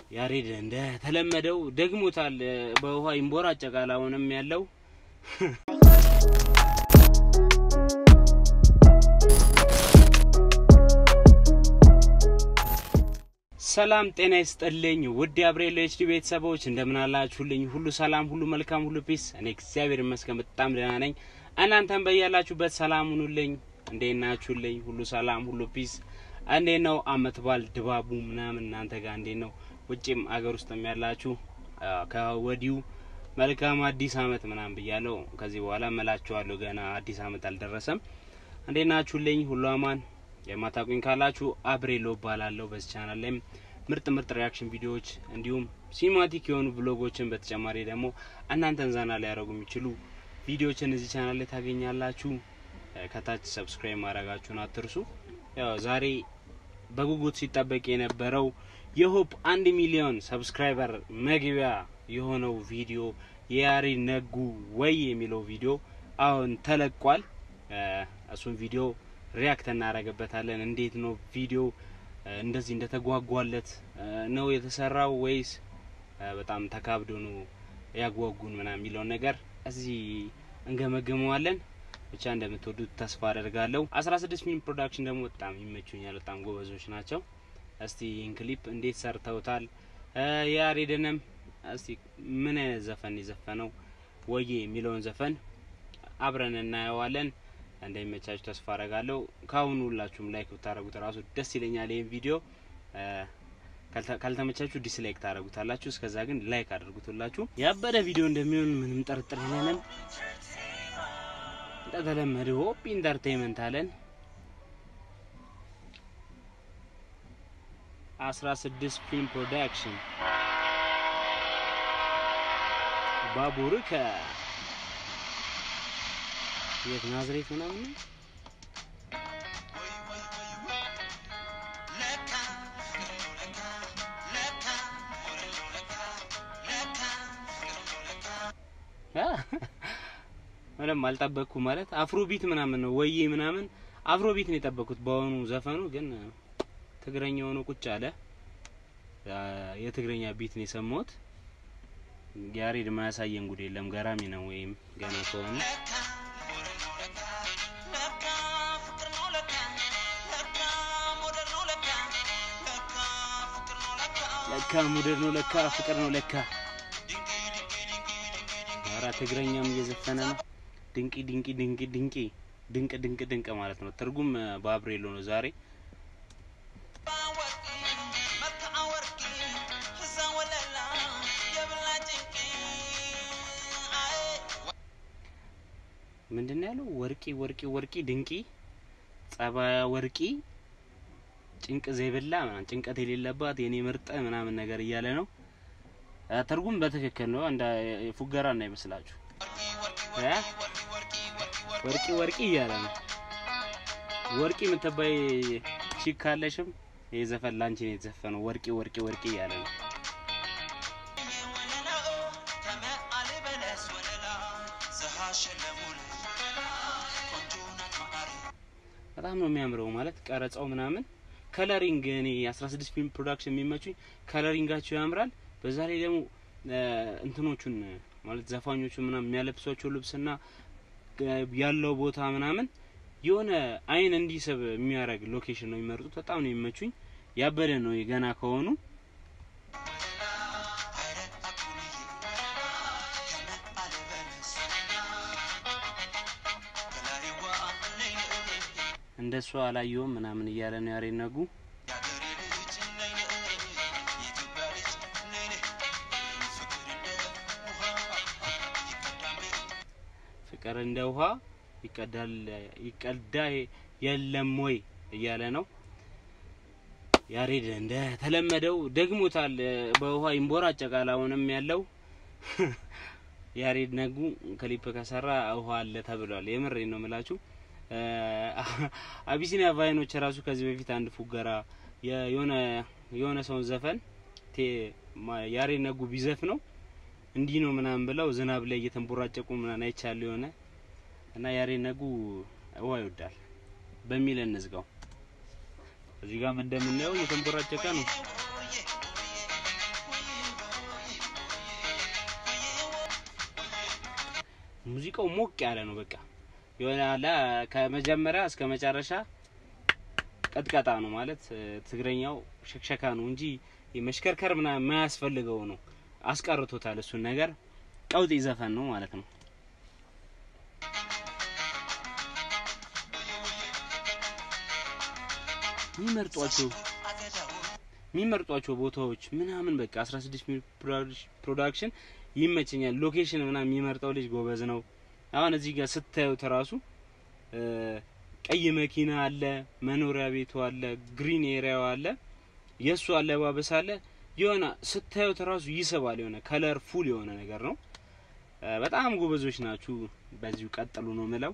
ያሬድ እንደ ተለመደው ደግሞታል። በውሃ ይንቦራጨቃል። አሁንም ያለው ሰላም ጤና ይስጥልኝ ውድ የአብሬሎ ኤችዲ ቤተሰቦች እንደምን አላችሁልኝ? ሁሉ ሰላም፣ ሁሉ መልካም፣ ሁሉ ፒስ። እኔ እግዚአብሔር ይመስገን በጣም ደህና ነኝ። እናንተም በያላችሁበት ሰላም ሁኑልኝ። እንዴት ናችሁልኝ? ሁሉ ሰላም፣ ሁሉ ፒስ። እንዴት ነው አመት በዓል ድባቡ ምናምን እናንተ ጋር እንዴት ነው? ውጭም አገር ውስጥም ያላችሁ ከወዲሁ መልካም አዲስ አመት ምናምን ብያለሁ። ከዚህ በኋላ መላችኋለሁ። ገና አዲስ አመት አልደረሰም። እንዴት ናችሁልኝ? ሁሉ አማን የማታውቁኝ ካላችሁ አብሬሎ እባላለሁ። በዚህ ቻናል ላይም ምርጥ ምርጥ ሪያክሽን ቪዲዮዎች እንዲሁም ሲኒማቲክ የሆኑ ብሎጎችን በተጨማሪ ደግሞ እናንተን ዘና ሊያደርጉ የሚችሉ ቪዲዮዎችን እዚህ ቻናል ላይ ታገኛላችሁ። ከታች ሰብስክራይብ ማድረጋችሁን አትርሱ። ያው ዛሬ በጉጉት ሲጠበቅ የነበረው የሆፕ አንድ ሚሊዮን ሰብስክራይበር መግቢያ የሆነው ቪዲዮ የያሬድ ነጉ ወይ የሚለው ቪዲዮ አሁን ተለቋል። እሱን ቪዲዮ ሪያክት እናደርግበታለን። እንዴት ነው ቪዲዮ እንደዚህ እንደተጓጓለት ነው የተሰራው ወይስ በጣም ተካብዶ ነው ያጓጉን ምናምን የሚለውን ነገር እዚህ እንገመግመዋለን። ብቻ እንደምትወዱት ተስፋ አደርጋለሁ። አስራ ስድስት ፊልም ፕሮዳክሽን ደግሞ በጣም ይመቹኛል። በጣም ጎበዞች ናቸው። እስቲ ይህን ክሊፕ እንዴት ሰርተውታል? የያሬድንም እስቲ ምን አይነት ዘፈን የዘፈነው ወዬ የሚለውን ዘፈን አብረን እናየዋለን። እንደሚመቻችሁ ተስፋ አረጋለሁ። ካሁኑ ሁላችሁም ላይክ ብታደረጉት ራሱ ደስ ይለኛል። ይህን ቪዲዮ ካልተመቻችሁ ዲስላይክ ታደረጉታላችሁ። እስከዛ ግን ላይክ አድርጉት። ሁላችሁ ያበደ ቪዲዮ እንደሚሆን ምንም ጥርጥር የለንም። እንደተለመደ ሆፕ ኢንተርቴይንመንት አለን። አስራ ስድስት ፊልም ፕሮዳክሽን ባቡር ከ የት ናዝሬት ምናምን ነው። ምንም አልጠበቅኩ ማለት አፍሮቢት ምናምን ነው ወዬ ምናምን አፍሮቢት ነው የጠበቅኩት። በአሁኑ ዘፈኑ ግን ትግረኛ ሆኖ ቁጭ አለ። የትግረኛ ቢት ነው የሰማሁት። ያሬድ ማያሳየን ጉድ የለም። ገራሚ ነው ወይም ገና ከሆነ ለካ ሙደር ነው ለካ ፍቅር ነው ለካ። ኧረ ትግረኛም እየዘፈነ ነው። ድንቂ ድንቂ ድንቂ ድንቂ ድንቅ ድንቅ ድንቅ ማለት ነው። ትርጉም በአብሬሎ ነው ዛሬ ምንድን ነው ያለው? ወርቂ ወርቂ ወርቂ ድንቂ ጸባያ ወርቂ ጭንቅ ዘይብላ ምናምን ጭንቀት የሌለባት የኔ ምርጥ ምናምን ነገር እያለ ነው። ትርጉም በትክክል ነው። እንደ ፉገራ እና ይመስላችሁ ወርቂ ወርቂ እያለ ነው። ወርቂ የምትባይ ቺክ ካለሽም ይህ ዘፈን ላንቺ ነው የተዘፈነው። ወርቂ ወርቂ ወርቂ እያለ ነው። በጣም ነው የሚያምረው ማለት ቀረጻው ምናምን ከለሪንግ እኔ 16 ፊልም ፕሮዳክሽን የሚመቹኝ ከለሪንጋቸው ያምራል። በዛ ላይ ደግሞ እንትኖቹን ማለት ዘፋኞቹ ምናምን የሚያለብሷቸው ልብስና ያለው ቦታ ምናምን የሆነ አይን እንዲስብ የሚያደርግ ሎኬሽን ነው የሚመርጡት። በጣም ነው የሚመቹኝ። ያበደ ነው ገና ከሆኑ እንደሱ አላየውም ምናምን እያለ ነው ያሬድ ነጉ። ፍቅር እንደ ውሃ ይቀዳል ይቀዳ የለም ወይ እያለ ነው ያሬድ። እንደ ተለመደው ደግሞታል። በውሃ ይንቦራጨቃል። አሁንም ያለው ያሬድ ነጉ ክሊፕ ከሰራ ውሃ አለ ተብሏል። የምሬ ነው የምላችሁ። አቢሲኒያ ቫይኖች ራሱ ከዚህ በፊት አንድ ፉገራ የሆነ የሆነ ሰውን ዘፈን ያሬድ ነጉ ቢዘፍ ነው እንዲህ ነው ምናምን ብለው ዝናብ ላይ እየተንቦራጨቁ ምናምን አይቻለሁ የሆነ እና ያሬድ ነጉ ውሃ ይወዳል በሚል እንዝጋው። እዚህ ጋርም እንደምናየው እየተንቦራጨቀ ነው። ሙዚቃው ሞቅ ያለ ነው። በቃ የሆነ አለ ከመጀመሪያ እስከ መጨረሻ ቀጥቀጣ ነው ማለት ትግረኛው ሸክሸካ ነው እንጂ መሽከርከር ምናምን የማያስፈልገው ነው። አስቀርቶታል እሱን ነገር። ቀውጢ ዘፈን ነው ማለት ነው። የሚመርጧቸው የሚመርጧቸው ቦታዎች ምናምን በቃ 16 ሚሊ ፕሮዳክሽን ይመቸኛል። ሎኬሽን ምናምን የሚመርጠው ልጅ ጎበዝ ነው። አሁን እዚህ ጋር ስታዩት ራሱ ቀይ መኪና አለ፣ መኖሪያ ቤቱ አለ፣ ግሪን ኤሪያው አለ፣ የእሱ አለባበስ አለ። የሆነ ስታዩት ራሱ ይስባል። የሆነ ከለር ፉል የሆነ ነገር ነው። በጣም ጎበዞች ናችሁ። በዚሁ ቀጥሉ ነው ምለው።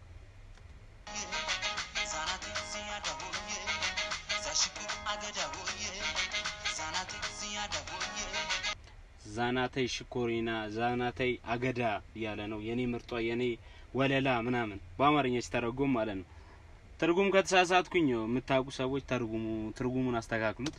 ዛናተይ ሽኮሪና ዛናተይ አገዳ እያለ ነው የኔ ምርጧ የኔ ወለላ ምናምን በአማርኛ ሲተረጎም ማለት ነው። ትርጉም ከተሳሳትኩኝ የምታውቁ ሰዎች ተርጉሙ፣ ትርጉሙን አስተካክሉት።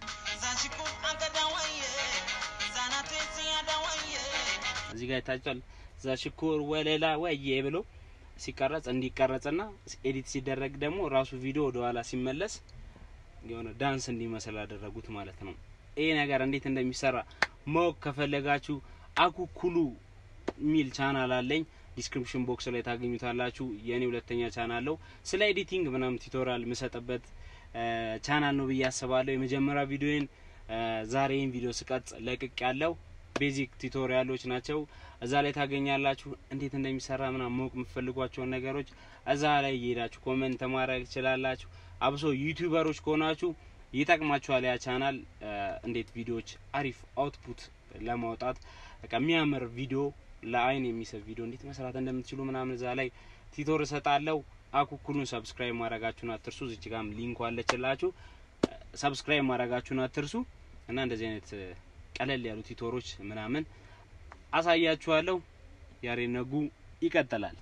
እዚህ ጋር ይታጫል። ዛሽኮር ወለላ ወዬ ብሎ ሲቀረጽ እንዲቀረጽና ኤዲት ሲደረግ ደግሞ ራሱ ቪዲዮ ወደ ኋላ ሲመለስ የሆነ ዳንስ እንዲመስል አደረጉት ማለት ነው። ይሄ ነገር እንዴት እንደሚሰራ ማወቅ ከፈለጋችሁ አኩኩሉ ሚል ቻናል አለኝ። ዲስክሪፕሽን ቦክስ ላይ ታገኙታላችሁ። የእኔ ሁለተኛ ቻናል ነው። ስለ ኤዲቲንግ ምናምን ቱቶሪያል የምሰጥበት ቻናል ነው ብዬ አስባለሁ። የመጀመሪያ ቪዲዮን ዛሬ ይህን ቪዲዮ ስቀርጽ ለቅቅ ያለው ቤዚክ ቱቶሪያሎች ናቸው። እዛ ላይ ታገኛላችሁ። እንዴት እንደሚሰራ ምናምን ማወቅ የምትፈልጓቸውን ነገሮች እዛ ላይ እየሄዳችሁ ኮመንት ማድረግ ትችላላችሁ። አብሶ ዩቲዩበሮች ከሆናችሁ ይጠቅማችኋል ያ ቻናል እንዴት ቪዲዮዎች አሪፍ አውትፑት ለማውጣት በቃ የሚያምር ቪዲዮ ለአይን የሚስብ ቪዲዮ እንዴት መስራት እንደምትችሉ ምናምን እዛ ላይ ቲቶር እሰጣለሁ። አኩኩሉን ሰብስክራይብ ማድረጋችሁን አትርሱ። እዚች ጋም ሊንኩ አለችላችሁ። ሰብስክራይብ ማድረጋችሁን አትርሱ እና እንደዚህ አይነት ቀለል ያሉ ቲቶሮች ምናምን አሳያችኋለሁ። ያሬድ ነጉ ይቀጥላል።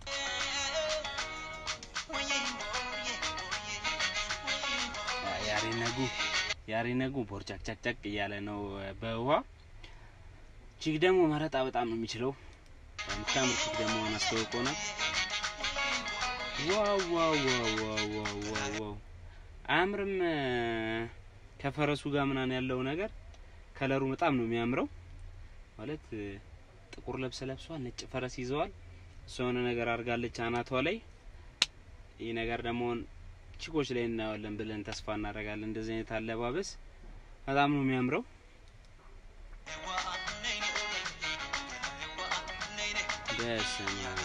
ያሬድ ነጉ ያሬድ ነጉ ቦርጫቅ ጨቅጨቅ እያለ ነው በውሃ ቺክ ደግሞ መረጣ በጣም ነው የሚችለው። የምታምር ቺክ ደግሞ አስተዋውቆናል። ዋው ዋው ዋው ዋው ዋው ዋው ዋው አያምርም? ከፈረሱ ጋር ምናምን ያለው ነገር ከለሩ በጣም ነው የሚያምረው። ማለት ጥቁር ልብስ ለብሷል፣ ነጭ ፈረስ ይዘዋል። እሷ የሆነ ነገር አድርጋለች አናቷ ላይ። ይህ ነገር ደግሞ ቺኮች ላይ እናየዋለን ብለን ተስፋ እናደርጋለን። እንደዚህ አይነት አለባበስ በጣም ነው የሚያምረው። በስመ አብ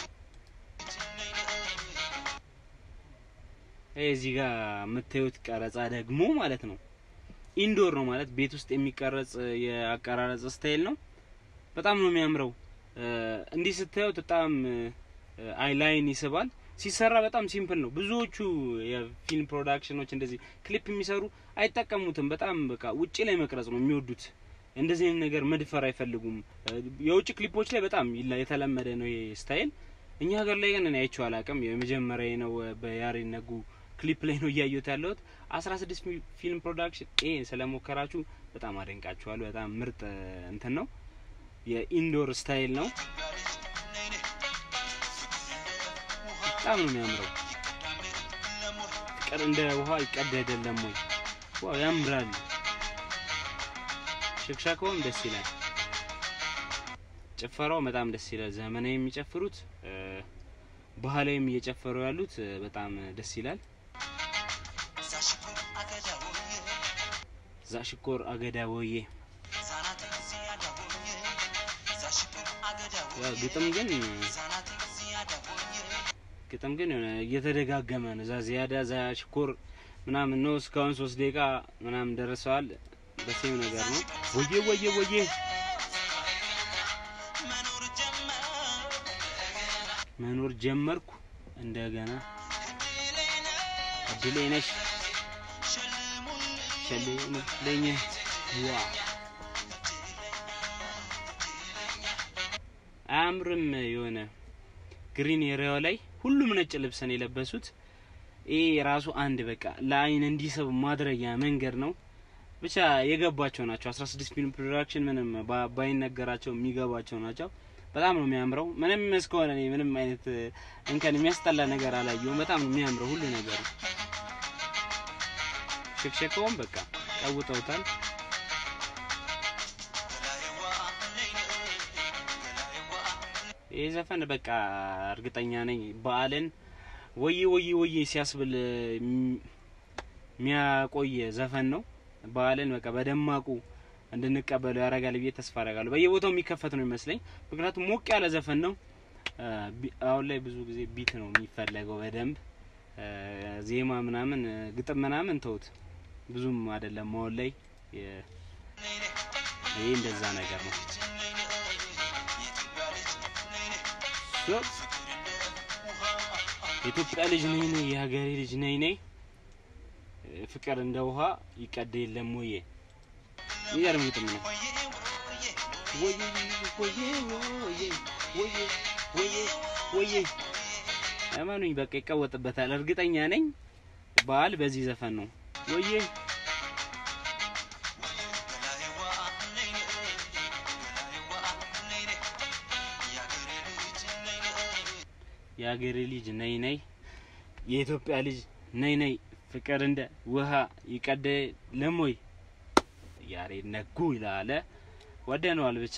እዚህ ጋር የምታዩት ቀረጻ ደግሞ ማለት ነው ኢንዶር ነው ማለት ቤት ውስጥ የሚቀረጽ የአቀራረጽ ስታይል ነው። በጣም ነው የሚያምረው። እንዲህ ስታዩት በጣም አይ ላይን ይስባል። ሲሰራ በጣም ሲምፕል ነው። ብዙዎቹ የፊልም ፕሮዳክሽኖች እንደዚህ ክሊፕ የሚሰሩ አይጠቀሙትም። በጣም በቃ ውጪ ላይ መቅረጽ ነው የሚወዱት። እንደዚህ አይነት ነገር መድፈር አይፈልጉም። የውጭ ክሊፖች ላይ በጣም የተለመደ ነው ይሄ ስታይል። እኛ ሀገር ላይ ግን እኔ አይቼው አላውቅም። የመጀመሪያ ነው በያሬድ ነጉ ክሊፕ ላይ ነው እያየሁት ያለሁት። አስራ ስድስት ፊልም ፕሮዳክሽን ይሄ ስለሞከራችሁ በጣም አደንቃችኋለሁ። በጣም ምርጥ እንትን ነው። የኢንዶር ስታይል ነው። በጣም ነው የሚያምረው። ፍቅር እንደ ውሃ ይቀደደለም ወይ? ዋው ያምራል። ሽክሻካውም ደስ ይላል። ጭፈራው በጣም ደስ ይላል። ዘመናዊ የሚጨፍሩት ባህላዊም እየጨፈሩ ያሉት በጣም ደስ ይላል። ዛሽኮር አገዳ ወዬ ግጥም ግን ግጥም ግን የሆነ እየተደጋገመ ነው። ዛ ዚያዳ ዛሽኮር ምናምን ነው። እስካሁን ሶስት ደቂቃ ምናምን ደርሰዋል። በሴም ነገር ነው። ወዬ ወዬ ወዬ መኖር ጀመርኩ እንደገና እድሌ ነሽ ሸልሙልኝ ዋ አያምርም? የሆነ ግሪን ኤሪያው ላይ ሁሉም ነጭ ልብስን የለበሱት ይሄ ራሱ አንድ በቃ ለአይን እንዲስብ ማድረጊያ መንገድ ነው። ብቻ የገባቸው ናቸው። 16 ፊልም ፕሮዳክሽን ምንም ባይነገራቸው የሚገባቸው ናቸው። በጣም ነው የሚያምረው። ምንም እስከሆነ እኔ ምንም አይነት እንከን የሚያስጠላ ነገር አላየሁም። በጣም ነው የሚያምረው ሁሉ ነገሩ። ሽክሸካውም በቃ ቀውጠውታል። ይህ ዘፈን በቃ እርግጠኛ ነኝ በዓልን ወዬ ወዬ ወዬ ሲያስብል የሚያቆይ ዘፈን ነው። በዓልን በቃ በደማቁ እንድንቀበለው ያደርጋል ብዬ ተስፋ አደርጋለሁ። በየቦታው የሚከፈት ነው ይመስለኝ፣ ምክንያቱም ሞቅ ያለ ዘፈን ነው። አሁን ላይ ብዙ ጊዜ ቢት ነው የሚፈለገው በደንብ ዜማ ምናምን ግጥም ምናምን ተውት፣ ብዙም አይደለም አሁን ላይ። ይሄ እንደዛ ነገር ነው። የኢትዮጵያ ልጅ ነኝ ነኝ የሀገሬ ልጅ ነኝ ነኝ ፍቅር እንደ ውሃ ይቀድ የለም ወይ? የሚገርም ግጥም ነው። ወዬ እመኑኝ በቃ ይቀወጥበታል፣ እርግጠኛ ነኝ። በዓል በዚህ ዘፈን ነው ወዬ የሀገሬ ልጅ ነይ ነይ የኢትዮጵያ ልጅ ነይ ነይ ፍቅር እንደ ውሃ ይቀደ ለሞይ ያሬድ ነጉ ይላለ ወደነዋል። ብቻ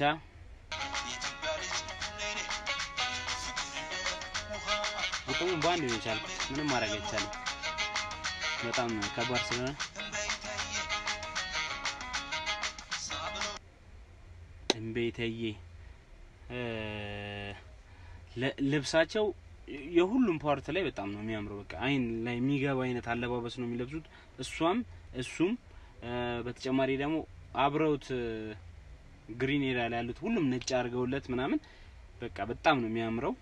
ግጥሙን በአንድ ነው የቻልኩት። ምንም ማድረግ አይቻልም። በጣም ከባድ ስለሆነ እምቤተዬ ልብሳቸው የሁሉም ፓርት ላይ በጣም ነው የሚያምረው። በቃ አይን ላይ የሚገባ አይነት አለባበስ ነው የሚለብሱት። እሷም እሱም በተጨማሪ ደግሞ አብረውት ግሪን ኤሪያ ላይ ያሉት ሁሉም ነጭ አድርገውለት ምናምን በቃ በጣም ነው የሚያምረው።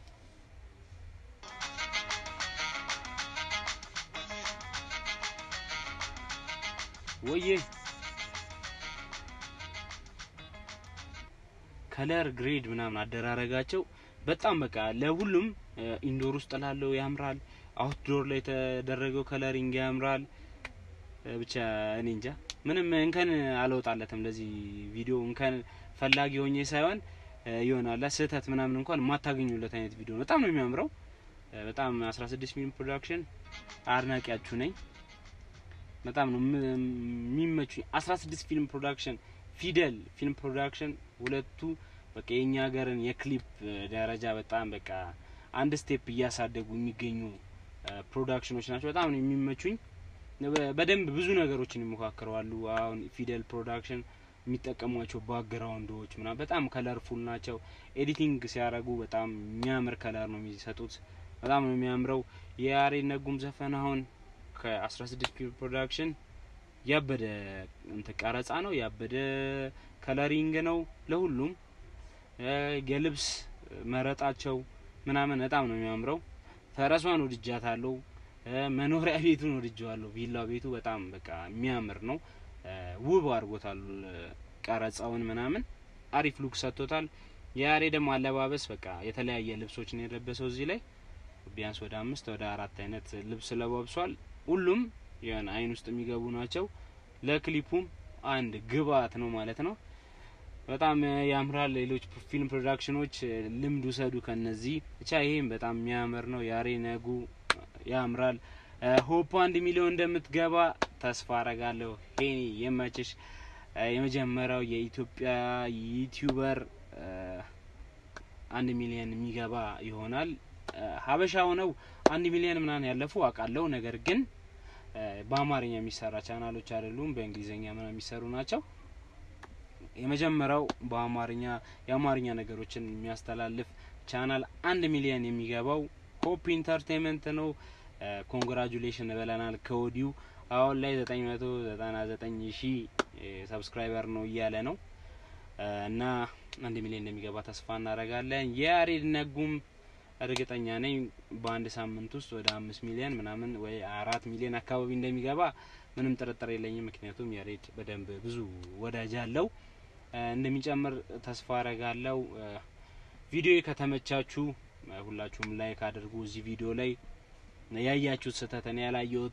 ወዬ ከለር ግሬድ ምናምን አደራረጋቸው በጣም በቃ ለሁሉም ኢንዶር ውስጥ ላለው ያምራል። አውትዶር ላይ የተደረገው ከለሪንግ ያምራል። ብቻ እኔ እንጃ ምንም እንከን አልወጣለትም ለዚህ ቪዲዮ። እንከን ፈላጊ ሆኜ ሳይሆን ይሆናል ስህተት ምናምን እንኳን የማታገኙለት አይነት ቪዲዮ ነው። በጣም ነው የሚያምረው። በጣም 16 ፊልም ፕሮዳክሽን አድናቂያችሁ ነኝ። በጣም ነው የሚመቹኝ። 16 ፊልም ፕሮዳክሽን፣ ፊደል ፊልም ፕሮዳክሽን ሁለቱ በቃ የኛ ሀገርን የክሊፕ ደረጃ በጣም በቃ አንድ ስቴፕ እያሳደጉ የሚገኙ ፕሮዳክሽኖች ናቸው። በጣም ነው የሚመቹኝ። በደንብ ብዙ ነገሮችን ይሞካከረዋሉ። አሁን ፊደል ፕሮዳክሽን የሚጠቀሟቸው ባክግራውንዶች ምናምን በጣም ከለርፉል ናቸው። ኤዲቲንግ ሲያደርጉ በጣም የሚያምር ከለር ነው የሚሰጡት። በጣም ነው የሚያምረው። የያሬድ ነጉም ዘፈን አሁን ከ16 ፊልም ፕሮዳክሽን ያበደ እንትን ቀረጻ ነው፣ ያበደ ከለሪንግ ነው ለሁሉም የልብስ መረጣቸው ምናምን በጣም ነው የሚያምረው። ፈረሷን ወድጃታለሁ። መኖሪያ ቤቱን ወድጀዋለሁ። ቪላ ቤቱ በጣም በቃ የሚያምር ነው። ውብ አድርጎታል። ቀረጻውን ምናምን አሪፍ ሉክ ሰጥቶታል። የያሬ ደግሞ አለባበስ በቃ የተለያየ ልብሶችን የለበሰው እዚህ ላይ ቢያንስ ወደ አምስት ወደ አራት አይነት ልብስ ለባብሷል። ሁሉም የሆነ አይን ውስጥ የሚገቡ ናቸው። ለክሊፑም አንድ ግብአት ነው ማለት ነው። በጣም ያምራል። ሌሎች ፊልም ፕሮዳክሽኖች ልምድ ውሰዱ ከነዚህ ብቻ። ይሄም በጣም የሚያምር ነው። ያሬ ነጉ ያምራል። ሆፕ አንድ ሚሊዮን እንደምትገባ ተስፋ አረጋለሁ። ሄኒ የመችሽ የመጀመሪያው የኢትዮጵያ ዩቲዩበር አንድ ሚሊዮን የሚገባ ይሆናል። ሀበሻ ሆነው አንድ ሚሊዮን ምናምን ያለፉ አውቃለሁ። ነገር ግን በአማርኛ የሚሰራ ቻናሎች አይደሉም፣ በእንግሊዝኛ ምናምን የሚሰሩ ናቸው። የመጀመሪያው በአማርኛ የአማርኛ ነገሮችን የሚያስተላልፍ ቻናል አንድ ሚሊዮን የሚገባው ሆፕ ኢንተርቴንመንት ነው። ኮንግራጁሌሽን ብለናል ከወዲሁ። አሁን ላይ ዘጠኝ መቶ ዘጠና ዘጠኝ ሺህ ሰብስክራይበር ነው እያለ ነው እና አንድ ሚሊዮን እንደሚገባ ተስፋ እናደርጋለን። የያሬድ ነጉም እርግጠኛ ነኝ በአንድ ሳምንት ውስጥ ወደ አምስት ሚሊዮን ምናምን ወይ አራት ሚሊዮን አካባቢ እንደሚገባ ምንም ጥርጥር የለኝም። ምክንያቱም ያሬድ በደንብ ብዙ ወዳጅ አለው እንደሚጨምር ተስፋ አረጋለው። ቪዲዮ ከተመቻችሁ ሁላችሁም ላይክ አድርጉ። እዚህ ቪዲዮ ላይ ያያችሁት ስህተት እኔ ያላየሁት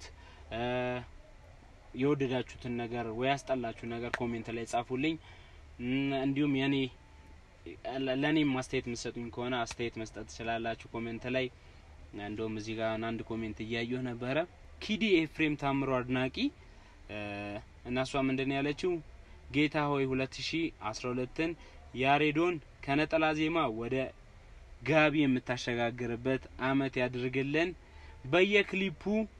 የወደዳችሁትን ነገር ወይ ያስጠላችሁ ነገር ኮሜንት ላይ ጻፉልኝ። እንዲሁም የኔ ለእኔም አስተያየት የምትሰጡኝ ከሆነ አስተያየት መስጠት ትችላላችሁ ኮሜንት ላይ። እንደውም እዚህ ጋር አንድ ኮሜንት እያየሁ ነበረ። ኪዲ ኤፍሬም ታምሮ አድናቂ እና እሷ ምንድን ነው ያለችው? ጌታ ሆይ ሁለት ሺ አስራ ሁለትን ያሬዶን ከነጠላ ዜማ ወደ ጋቢ የምታሸጋግርበት አመት ያድርግልን። በየክሊፑ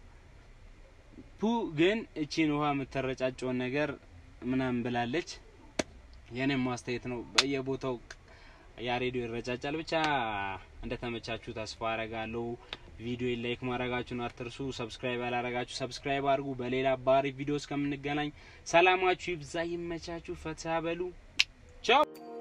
ፑ ግን እቺን ውሃ የምትረጫጨውን ነገር ምናምን ብላለች። የኔም ማስተያየት ነው። በየቦታው ያሬዶ ይረጫጫል። ብቻ እንደተመቻችሁ ተስፋ አረጋለሁ። ቪዲዮ ላይክ ማድረጋችሁን አትርሱ። ሰብስክራይብ ያላረጋችሁ ሰብስክራይብ አድርጉ። በሌላ ባሪ ቪዲዮ እስከምንገናኝ ሰላማችሁ ይብዛ፣ ይመቻችሁ፣ ፈታ በሉ። ቻው